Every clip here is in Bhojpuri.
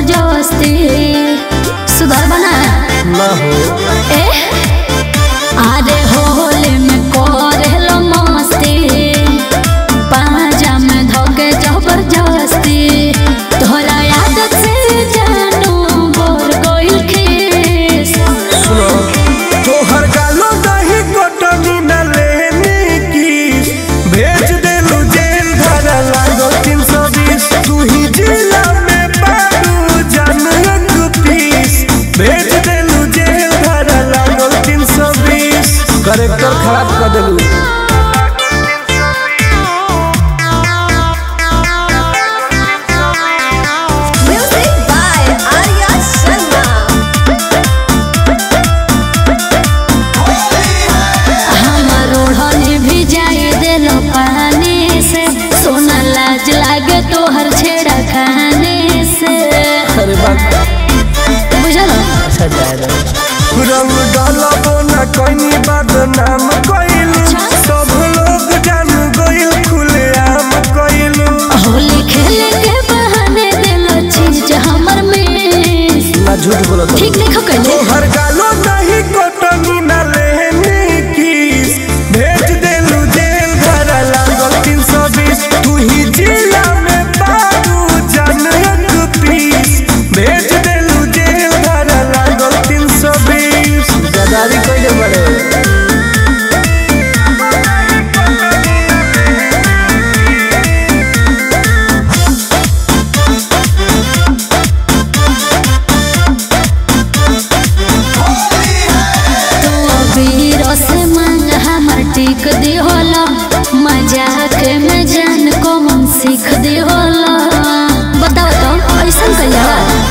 जबरदस्ती सुधर बना ना हो ए अरे होले में करेलो मस्ती पाजा में धोके जबरदस्ती तोहरा आदत से जानू बोर गोइल खीस सुनो तोहर गालो दही कटनी न लेनी की भेज देलू जेल धरा लागो तीन सौ बीस तू ही जिला में पारू जनक पीस भेज देलू जेल धरा लागो तीन सौ बीस करेक्टर खराब कर देलू Music by Arya Sharma. हमर ओढ़नी भी जाए दिल पानी से सोना लाज लागे तोहर छेड़ा खाने से अरे बात बुझल अच्छा जाएगा रंग डालो ना कोई बदनाम कोइलू सब लोग जान गइल खुलेआम कोइलू होली खेले के बहाने दिल चीज हमर में ना झूठ बोलो तो ठीक नहीं खकले तोहर गालो नहीं कटनी ना लेनी की भेज देलू जेल धरा लागल तीन सौ बीस तू ही जिला में पारू जनक पीस भेज देलू जेल धरा लागल तीन सौ बीस गदारी कइले बड़े तू अबीर से मांग हमर टिक दी होला मजाक में जान को मन सीख दी होला बताओ तो ऐसा कहिया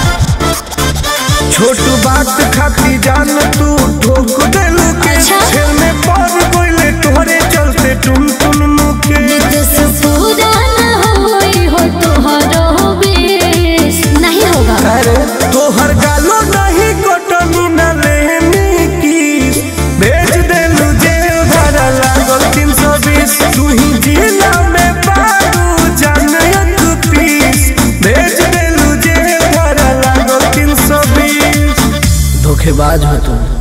छोट बात खाती जान तू ठोक देलू के अच्छा। खेल में पड़ गइले तोहरे चलते टुन टुन मुके विदेश पूरा न होई हो तोहरो बेस नहीं होगा अरे तोहर गालो नहीं कटनी न लेनी की भेज देलू जेल धरा लागल तीन सौ बीस तू ही जिला में पारू जनक पीस भेज देलू जेल धरा लागल तीन सौ बीस धोखेबाज हो तुम